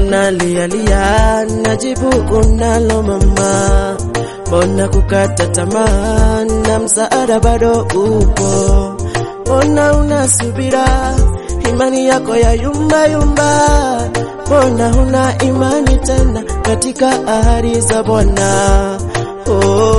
unalialia, najibu unalo mama. Mbona kukata tamaa na msaada bado upo? Mbona unasubira, imani yako ya yumba yumba? Mbona huna imani tena katika ahadi za Bwana? Oh,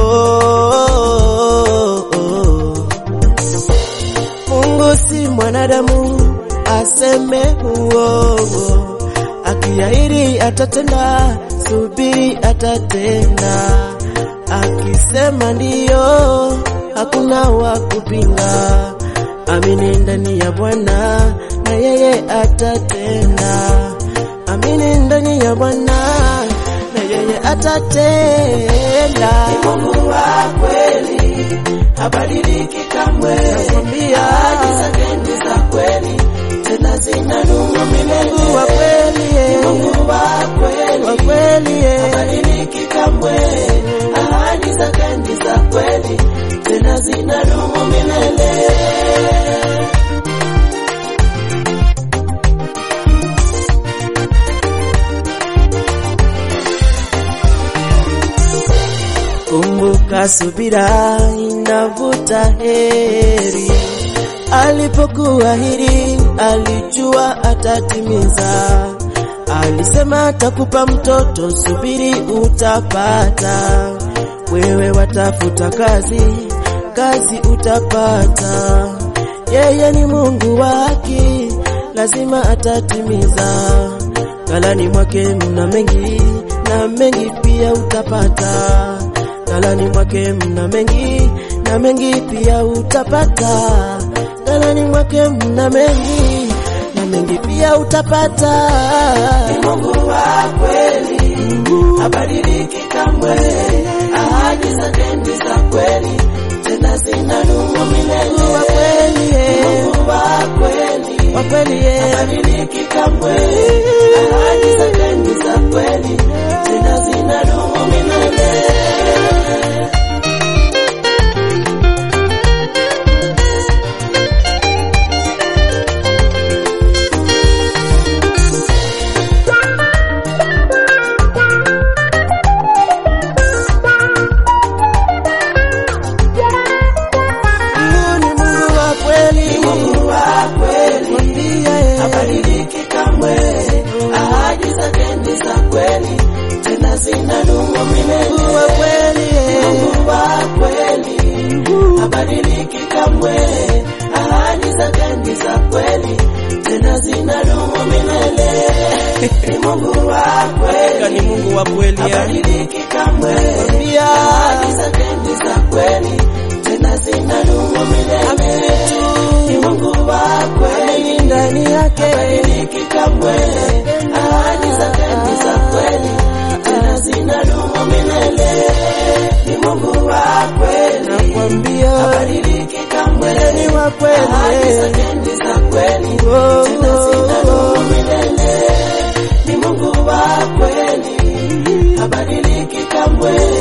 oh, oh. Mungu si mwanadamu aseme uongo, akiahidi atatenda, subiri atatenda. Akisema ndiyo, hakuna wa kupinga. Amini ndani ya Bwana na yeye atatenda. Amini ndani ya Bwana na yeye atatenda. Ni Mungu wa kweli, habadiliki kamwe. Nakwambia. Ahadi zake ni za kweli, tena zinadumu milele. Mungu wa kweli, Ni eh, Mungu wa kweli, wa kweli, eh. habadiliki kamwe. Ahadi zake ni za kweli, tena zinadumu milele. Kumbuka subira inavuta heri. Alipokuahidi alijua atatimiza. Alisema atakupa mtoto, subiri utapata. Wewe watafuta kazi, kazi utapata. Yeye ni Mungu wa haki, lazima atatimiza. Ghalani mwake mna mengi na mengi pia utapata. Ghalani mwake mna mengi na mengi pia utapata. Ghalani mwake mna mengi na mengi pia utapata. Ni Mungu wa kweli, habadiliki kamwe. Ahadi zake ni za kweli, tena zinadumu milele. Mungu wa kweli, eh, Mungu wa kweli, wa kweli, eh. habadiliki kamwe. Ahadi zake ni za kweli, tena zinadumu milele. Mungu ni Mungu wa kweli, Ni Mungu wa kweli, mwambie, eh. habadiliki kamwe. Ahadi zake ni za kweli, tena zinadumu milele. Mungu wa kweli, eh. Mungu wa kweli, habadiliki kamwe. Ahadi zake ni za kweli, tena zinadumu milele. Ni Mungu wa Hakika kweli, ni Mungu wa kweli, eh. habadiliki kamwe. Mwambia, Ahadi zake ni za kweli, tena zinadumu milele. Ni Mungu wa kweli, amini ndani yake habadiliki kamwe. Ahadi zake ni za kweli, tena zinadumu milele. Ni Mungu wa kweli, nakwambia habadiliki kamwe. ni wa kweli Ahadi eh. zake ni za kweli, Oh, tena zinadumu milele. Ni Mungu wa kweli, habadiliki kamwe.